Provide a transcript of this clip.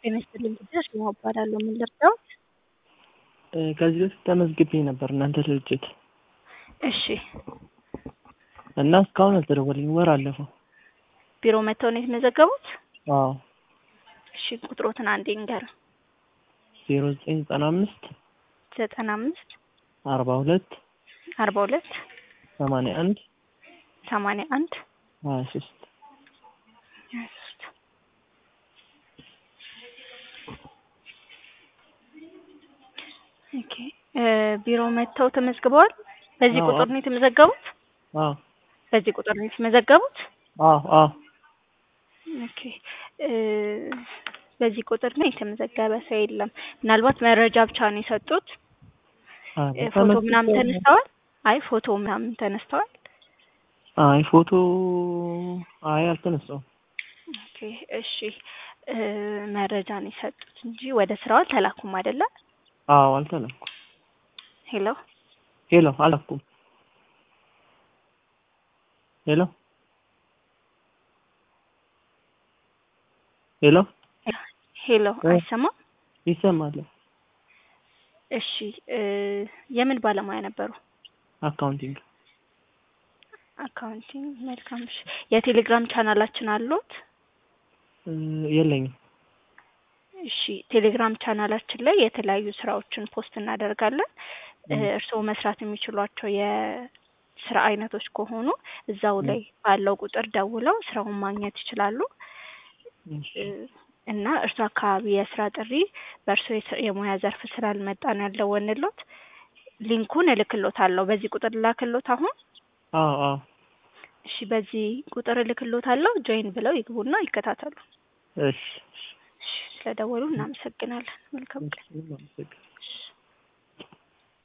ጤና ይስጥልኝ ጉዳይ ስማ እባላለሁ። ምን ልርዳዎት? ከዚህ በፊት ተመዝግቤ ነበር እናንተ ድርጅት እሺ እና እስካሁን አልተደወለልኝም። ወር አለፈው። ቢሮ መጥተው ነው የተመዘገቡት? አዎ እሺ ቁጥሮትን አንዴ ንገረን። ዜሮ ዘጠኝ ዘጠና አምስት ዘጠና አምስት አርባ ሁለት አርባ ሁለት ሰማንያ አንድ ሰማንያ አንድ ሀያ ሶስት ሀያ ሶስት ኦኬ ቢሮ መጥተው ተመዝግበዋል? በዚህ አዎ። ቁጥር ነው የተመዘገቡት? አዎ በዚህ ቁጥር ነው የተመዘገቡት? አዎ አዎ ኦኬ እ በዚህ ቁጥር ነው የተመዘገበ ሰው የለም። ምናልባት መረጃ ብቻ ነው የሰጡት። አረ እ ፎቶ ምናምን ተመዝግቤ ተነስተዋል? አይ ፎቶ ምናምን ተነስተዋል? አይ ፎቶ አይ አልተነሳውም። ኦኬ እሺ እ መረጃ ነው የሰጡት እንጂ ወደ ስራው አልተላኩም አይደለ? አዎ አልተላኩም። ሄሎ ሄሎ አላኩም። ሄሎ ሄሎ ሄሎ እ አይሰማም? ይሰማል። እሺ እ የምን ባለሙያ ነበሩ? አካውንቲንግ አካውንቲንግ መልካም። እሺ የቴሌግራም ቻናላችን አሉት? እ የለኝም። እሺ ቴሌግራም ቻናላችን ላይ የተለያዩ ስራዎችን ፖስት እናደርጋለን። እ እ እርስዎ መስራት የሚችሏቸው የስራ አይነቶች ከሆኑ እዛው እ ላይ ባለው ቁጥር ደውለው ስራውን ማግኘት ይችላሉ። እሺ እ እና እርሱ አካባቢ የስራ ጥሪ በእርሶ የስ- የሙያ ዘርፍ ስላልመጣ ነው ያልደወልንሎት። ሊንኩን እልክሎታለሁ። በዚህ ቁጥር ላክሎት አሁን። አዎ አዎ እሺ በዚህ ቁጥር እልክሎታለሁ። ጆይን ብለው ይግቡና ይከታተሉ። እሺ እሺ እሺ ስለደወሉ እናመሰግናለን። መልካም እሺ ቀን። ምንም አመሰግናለሁ። እሺ